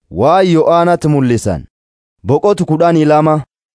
waa Yo'aanatti mul'isan boqotu kudhanii lama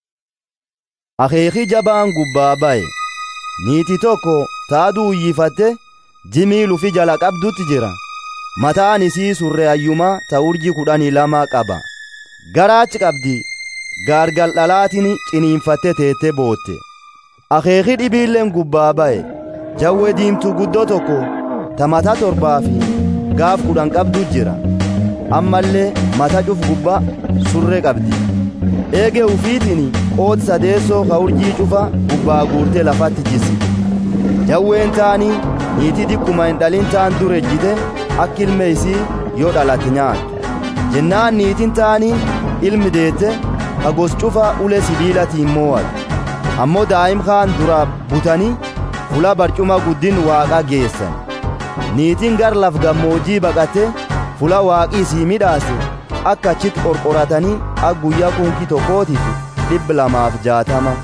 akeeki jabaan gubbaa ba'e niitii tokko taaduu uyyifatte jimii lufi jala qabdutti jira mataan isii surree ayyumaa ta urjii kudhanii lama qaba garaachi qabdi gaargal dhalaatiin ciniinfatte teette bootte akeeki dhibiilleen gubbaa ba'e jawwee diimtuu guddoo tokko ta mataa torbaa fi gaaf kudhan qabdu jira ammallee mata cuf gubba surree qabdi eege ufiitiin qooti sadeessoo ka urjii cufa gubbaa guurtee lafatti jisi jawween taanii niitii dikkuma hin dhalin taan dur ejjite akka ilme isii yoo dhalate nyaattu jennaan niitiin taanii ilmi deette ka gos cufa ule sibiilatiin moo'atu ammoo daa'im kaan dura butanii fula barcuma guddin waaqa geessan niitiin gar laf gammoojjii baqate fula waaqii isii midhaase akka achitti qorqoratanii akka guyyaa kunkii tokkootiif dhibba lamaaf jaatama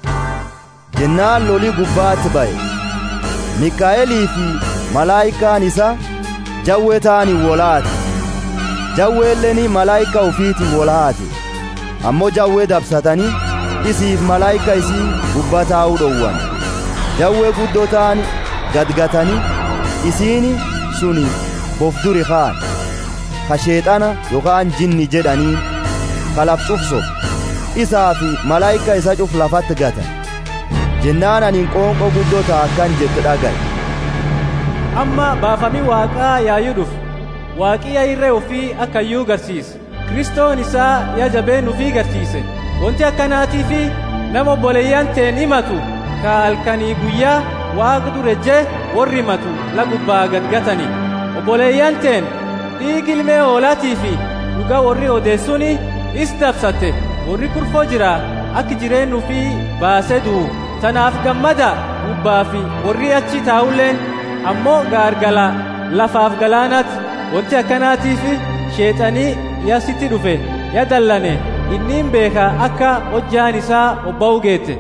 jennaan lolii gubbaatti ba'e mikaa'elii fi malaayikaan isa jawwee ta'anii wolaate jawweelleen malaayika ufiitiin wolaate ammoo jawwee dabsatanii isiif malaayika isii gubbaa taa'uu dhowwan jawwee guddoo ta'an gadgatanii isiini suni bofduri kaan ka sheexana yookaan jinni jedhanii ka laf cufso isaa fi malaayika isa cuf lafatti gatan jennaan aniin qoonqoo guddoo ta'a akkan jette dhagaye amma baafamii waaqaa yaayuu dhufu waaqii irree ofii akka iyyuu garsiise kristoon isaa yaa jabeen ofii garsiise wanti akkanaatii fi nama obboleeyyan teen himatu ka halkanii guyyaa waaqa durejjee warri himatu la gubbaa gadgatani obboleeyyan teen dhiigi ilmee hoolaatii fi dhugaa warri odeessuuni is dabsatte warri kurfoo jira akka jireenyu fi baasee du'u tanaaf gammada gubbaa fi warri achi taa'ulleen ammoo gaargala lafaaf galaanaatti wanti akkanaatiif sheexanii yasitti dhufe ya dallane inniin beeka akka hojjaan isaa obba'u geette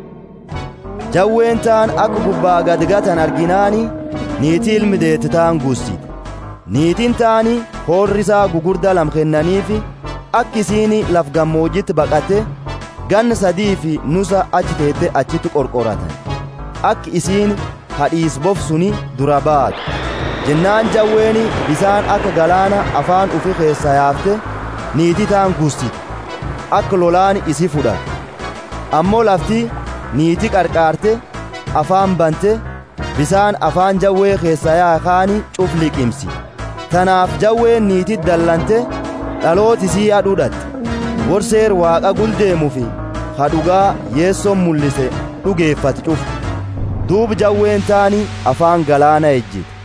jawween ta'an akka gubbaa gadgatan arginaani niitii ilmi deette ta'an guussite niitiin ta'anii hoorrisaa gugurdaa lam kennaniifi akka isiin laf gammoojjitti baqate ganna sadii fi nusa achi teette achitti qorqoratan akka isiin hadhiis bofsuni dura baatu jennaan jawweeni bisaan akka galaana afaan ufi keessa yaafte niitii ta'an guussite akka lolaan isi fudhate ammoo lafti niitii qarqaarte afaan bante bisaan afaan jawwee keessa yaakaani cuf liqimsi tanaaf jawween niitii dallante dhalooti isii adhudhatte gorseer waaqa guldeemufi hadhugaa yeessoon mul'ise dhugeeffate cuf duub jawween taani afaan galaana ejjite